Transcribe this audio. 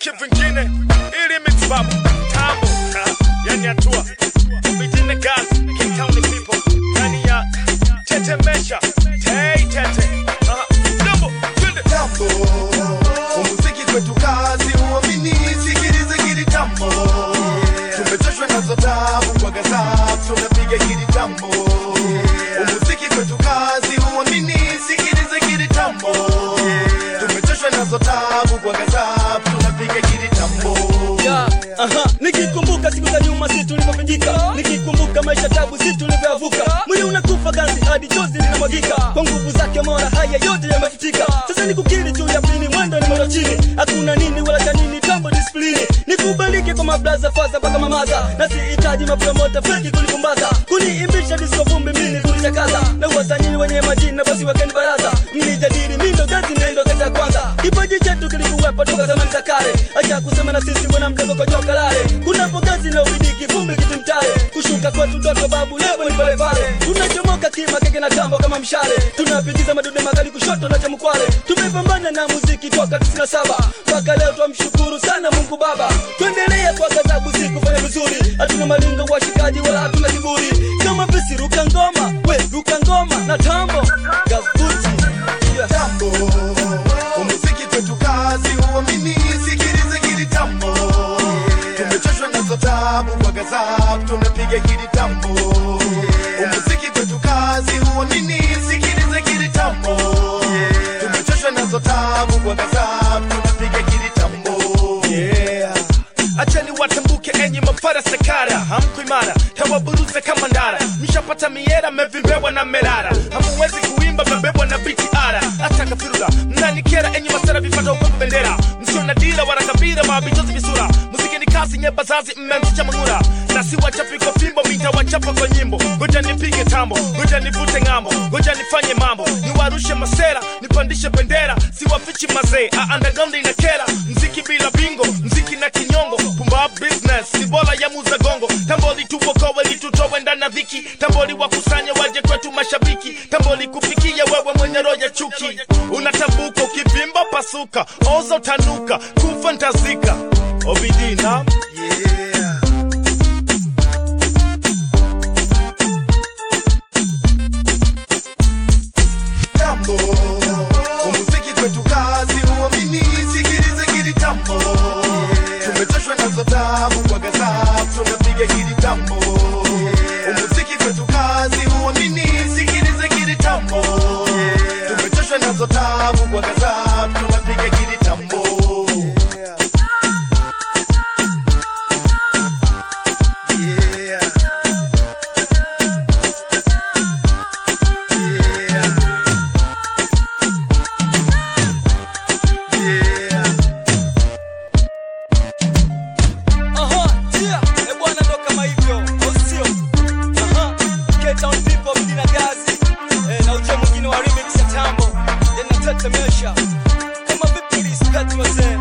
kivingine ili mitibabu tambo ha, yani hatua vijine gas King County people yani ya tetemesha tei tete Aha, jambo twende tambo umuziki kwetu kazi uamini sikilize hili tambo tumechoshwa nazo tabu kwa gazafu tunapiga hili tambo umuziki kwetu kazi uamini sikilize hili tambo tumechoshwa nazo tabu kwa gazafu tunapiga hili tambo Ya, aha, nikikumbuka siku za nyuma si tulivyopinjika nikikumbuka maisha tabu si tulivyoyavuka mwili unakufa ganzi hadi chozi linamwagika kwa nguvu zake mola haya yote yamefutika sasa nikukiri juu ya pini mwendo ni mwendo chini hakuna nini wala kanini tambo disiplini nikubalike kwa mablaza faza mpaka mamaza na sihitaji mapromota feki kunipumbaza kuniimbisha disko vumbi mini kulichakaza na wasanii wenye majina basi wakeni baraza mnijadili mindo gazi nendo kata kwanza kipaji chetu kilikuwepo toka zamani za kale acha kusema na sisi mbona mdogo kwa joka lale kuna pogazi na ubidiki vumbi kitimtare kushuka kwetu ndoto babu lebo ni pale pale tunachomoka kima keke na tambo kama mshale tunapigiza madude makali kushoto na chamkwale tumepambana na muziki toka 97 mpaka leo twamshukuru sana mungu baba tuendelee kwa gazabu si kufanya vizuri hatuna malingo washikaji wala hatuna kiburi kama visi ruka ngoma we ruka ngoma na tambo gabuti yeah. tambo umuziki kwetu kazi uamini sikilize hili tambo tumechoshwa nazo tabu kwa gazafu tunapiga hili tambo umuziki kwetu kazi uamini sikilize hili tambo tumechoshwa nazo tabu kwa gazafu tunapiga hili tambo yeah. acheni watambuke enyi mafara sekara hamku imara tawaburuze kama ndara mshapata miera mevimbewa na merara hamuwezi kuimba mebebwa na biti ara hata kafirura mnanikera enyi masera vifata upepo bendera msio na dira wala kabira mabichozi visura muziki ni kasi nye bazazi mmemsicha mang'ura na si wachapi kwa fimbo mitawachapa kwa nyimbo ngoja nipige tambo ngoja nivute ng'ambo ngoja nifanye mambo niwarushe masera nipandishe bendera siwafichi mazee aandagaundi na kera mziki bila bingo mziki na kinyongo pumba business ni bora ya muza gongo tamboli tuokowe litutowe ndani ya dhiki tamboli wakusanye waje kwetu mashabiki tamboli kufikia wewe mwenye roho ya chuki unatambuka ukivimba pasuka oza utanuka kufa ntazika obidina yeah. tambo umuziki kwetu kazi uamini sikilize hili tambo tumechoshwa nazo tabu kwa gazafu tunapiga hili tambo umuziki kwetu kazi uamini sikilize hili tambo tumechoshwa nazo tabu kwa gazafu tunapiga hili tambo yeah. Yeah. Yeah. Aha, yeah, eh bwana ndo kama hivyo, au sio? Aha, Cape Town people mjina gazi eh, na uje mwingine wa remix ya tambo, then natetemesha kama vipi respect wazee